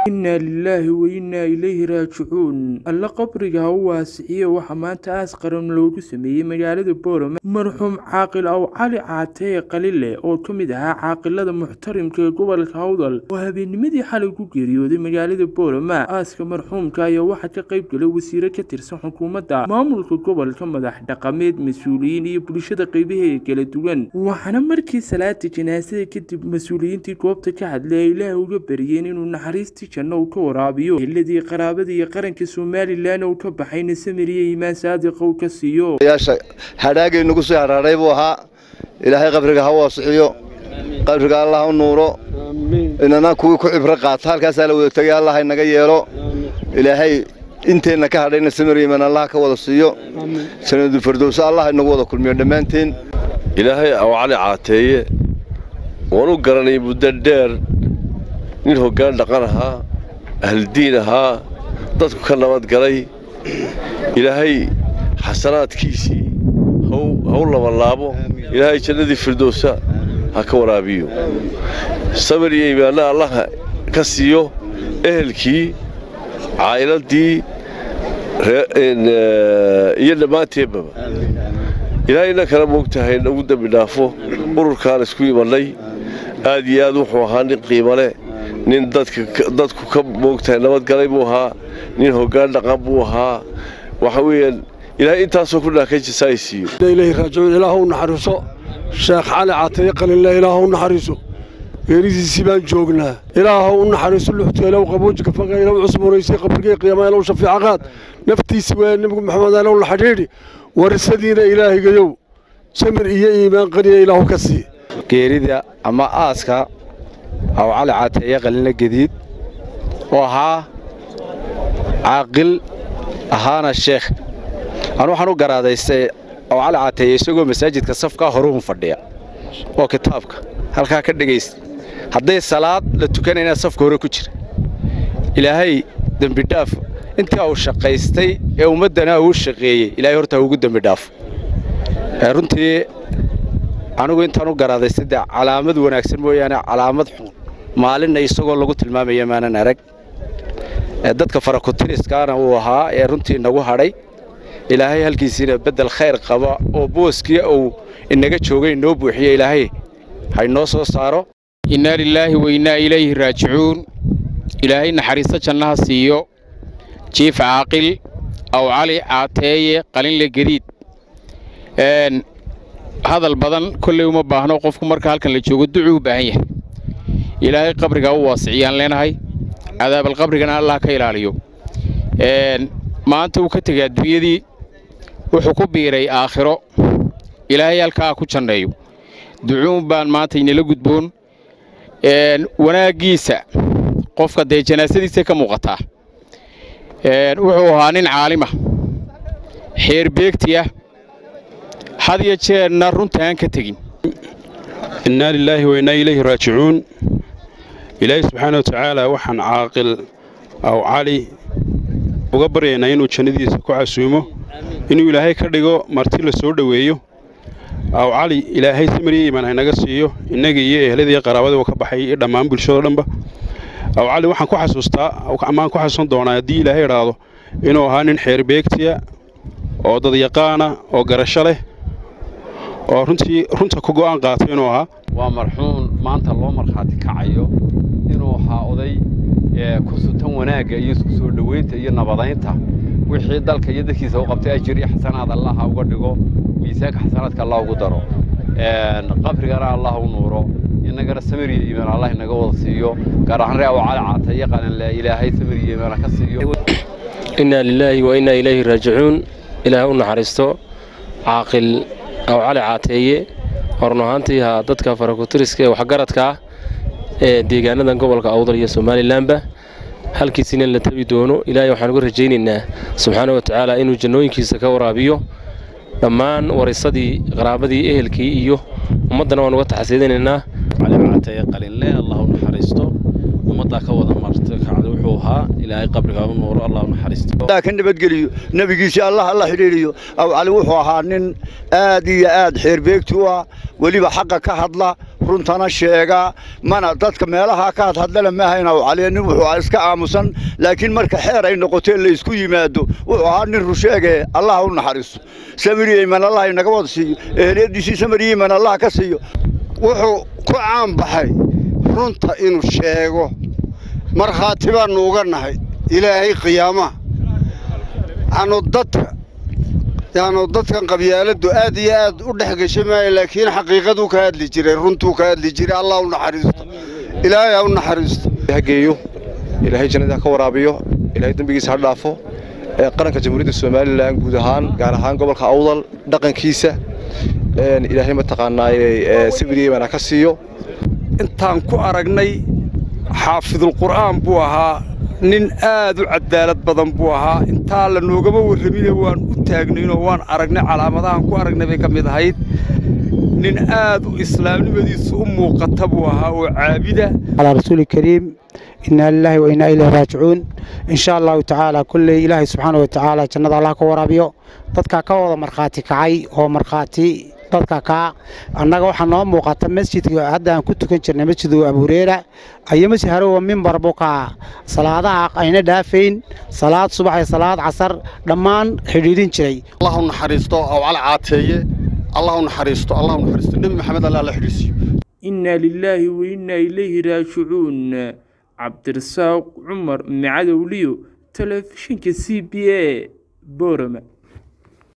innaa lilaahi wa innaa ilayhi raajicuun alla qabriga ha u waasiciye waxaa maanta aas qaran loogu sameeyey magaalada boorama marxuum caaqil aw cali caatee qalile oo ka mid ahaa caaqilada muxtarimka ee gobolka hawdal oo habeennimadii xalay ku geeriyooday magaalada boorama aaska marxuumka ayaa waxaa ka qayb galay wasiire ka tirsan xukuumadda maamulka gobolka madax dhaqameed mas-uuliyiin iyo bulshada qeybaheeda kala duwan waxaana markii salaada janaasada kadib mas-uuliyiintii goobta ka hadlay ay ilaah uga bariyeen inuu naxariistii janno uu ka waraabiyo heladii qaraabada iyo qaranka somalilan uu ka baxayna samiriya imaan saadiqa uu ka siiyo yaasha hadhaagay nagu soo hadhaadhay buu ahaa ilaahay qabriga ha waasixiyo qabriga allah u nuuro inana kuwii ku cibro qaata halkaasaa la wada tegay allah inaga yeelo ilaahay inteenna ka hadhayna samiriyiman allah ka wada siiyo sanadu fardowsa allah inagu wada kulmiyo dhammaanteen ilaahay aw cali caateeye waan u garanay muddo dheer nin hoggaan dhaqan ahaa ahldiin ahaa dadku ka nabadgalay ilaahay xasanaadkiisii haw labalaabo ilaahay jannadii firdowsa ha ka waraabiyo samir iyo imaanna allaha ka siiyo ehelkii caa'iladii iyo dhammaanteenbaba ilaahay inna kala moogtahay nagu dembi dhaafo ururkaan isku imannay aad iyo aad wuxuu ahaa nin qiimo leh nin dadku ka moogtahay nabadgalay buu ahaa nin hoggaan dhaqan buu ahaa waxa weeyaan ilaahay intaasoo ku dhaakay jasaay siiyo ilaahi raajicuun ilaahu naxariiso sheekh cali caataye qalinle ilaahu naxariiso geeridiisii baan joognaa ilaahu u naxariiso luxteelow qaboojika faqaylow cusburaysay qabrigay qiyamaylow shafiicaqaad naftiisi waa nebigu maxamed alow la xidhiidhi warisadiina ilaahigayow samir iyo iimaan qaniya ilaahu ka sii geerida ama aaska aw cali caateeye qalinle gediid oo ahaa caaqil ahaana sheekh anu waxaan u garaadaystay aw cali caateeye isagoo masaajidka safkaa horuun fadhiya oo kitaabka halkaa ka dhegaysta hadday salaad la tukanayna safka hore ku jira ilaahay dembidhaaf intii uu shaqaystay ee ummaddana uu shaqeeyey ilaahay horta ugu dembidhaafo runtii anigu intaan u garaadaystay dee calaamad wanaagsan mooyaane calaamad xun maalinna isagoo lagu tilmaamaya maanan arag dadka farakutiriskaana uu ahaa ee runtii inagu hadhay ilaahay halkiisiina beddel khayr qaba oo booskii uu inaga joogay inoo buuxiye ilaahay ha inoo soo saaro innaa lilaahi wa innaa ilayhi raajicuun ilaahay naxariisto jannaha siiyo jiif caaqil aw cali caateeye qalinle gediid hadal badan kolley uma baahno qofku marka halkan la joogo ducuu u baahan yahay ilaahay qabrigaa u waasiciyaan leenahay cadaabal qabrigana allah ka ilaaliyo maanta uu ka tegay adduunyadii wuxuu ku biiray aakhiro ilaahay halkaa ku janneeyo ducuun baan maanta inala gudboon wanaaggiisa qofka dee janaasadiisa ka muuqataa wuxuu ahaa nin caalima xeer beegtiya had iyo jeerna runtaan ka tegin innaa lilaahi wa innaa ilayhi raajicuun ilaahay subxaana wa tacaala waxaan caaqil aw cali uga baryaynaa inuu jannadiisa ku casuumo inuu ilaahay ka dhigo marti la soo dhoweeyo aw cali ilaahay samiriya iimaan haynaga siiyo innagii iyo ehladii qaraabadii ka baxay iyo dhammaan bulshadoo dhanba aw cali waxaan ku xasuustaa amaan ku xasuusan doonaa haddii ilaahay idhaahdo inuu ahaa nin xeer beegtiya oo dadyaqaana oo garasho leh oo runtii runta ku go'aan qaatay inuu ahaa waa marxuun maanta loo markhaati kacayo inuu ahaa oday ku sutan wanaagga iyo isku soo dhoweynta iyo nabadaynta wixii dalka iyo dadkiisa u qabtay ajir iyo xasanaad allah ha uga dhigo miisaanka xasanaadka allah ugu daro qabrigana allah u nuuro inagana samir iyo iimaan allah inaga wada siiyo gaar ahaan ree aw cali caata iyo qalinle ilaahay samir iyo iimaan ka siiyo innaa lilaahi wa innaa ilayhi raajicuun ilaahay u naxariisto caaqil aw cali caateeye horun ahaantii haa dadka farakutiriska ee waxgaradka ah ee deegaanadan gobolka awdal iyo somalilanba halkiisina la tabi doono ilaahay waxaan uga rajaynaynaa subxaana wa tacaala inuu jannooyinkiisa ka waraabiyo dhammaan warisadii qaraabadii ehelkii iyo ummaddana waan uga taxasiidinaynaa calicaatee qalinle allah u naxariisto ummaddaa ka wada marta kacda wuxuu ahaa ilaahay qabriga u nuuro allah u naxariisto ka nabadgeliyo nebigiisii allah alla xidhiidhiyo aw cali wuxuu ahaa nin aad iyo aad xeerbeegti u ah weliba xaqa ka hadla runtana sheegaa mana dadka meelaha ka hadhadlana ma ahayn awcaliya nin wuxuu ahaa iska aamusan laakiin marka xeer ay noqotee laysku yimaado wuxuu ahaa nin rusheege allah u naxariisto samiriyeyman allah inaga wada siiyo eheliyadiisii samiriyeyman allah ka siiyo wuxuu ku caanbaxay runta inuu sheego markhaati baannu uga nahay ilaahay qiyaamaha anu dadka yaanu dadkan qabyaaladdu aad iyo aad u dhex gesha maayo laakiin xaqiiqaduu ka hadli jiray runtuu ka hadli jiray allah u naxariisto ilaahay ha u naxariisto hageeyo ilaahay jannada ha ka waraabiyo ilaahay dembigiisa ha dhaafo ee qaranka jamhuuriyadda somalilan guud ahaan gaar ahaan gobolka awdal dhaqankiisa ilaahay mataqaanaaye sawiriyeyman ha ka siiyo intaan ku aragnay xaafidulqur'aan buu ahaa nin aad u cadaalad badan buu ahaa intaa la noogama warramine waan u taagnaynoo waan aragnay calaamadahan ku aragnay bay ka mid ahayd nin aad u islaamnimadiisu u muuqata buu ahaa oo caabida على رسول الكريم إنا لله وإنا إليه راجعون إن شاء الله تعالى كل إله سبحانه وتعالى جنة الله كورابيو dadka ka wada markhaati kacay oo markhaati dadka ka annaga waxaa noo muuqata masjidka hadda aan ku tukan jirnay masjidu abu hureyra ayo masjid harowa mimbar buka salaadaha ayna dhaafayn salaad subax iyo salaad casar dhammaan xidhiidhin jiray allah u naxariisto aw cali caateeye allah u naxariisto allah u naxariisto nebi maxamed allah la xidhiisiyo inaa lilaahi wa innaa ilayhi raajicuun cabdirasaaq cumar macadowliyo telefishinka c b a boorama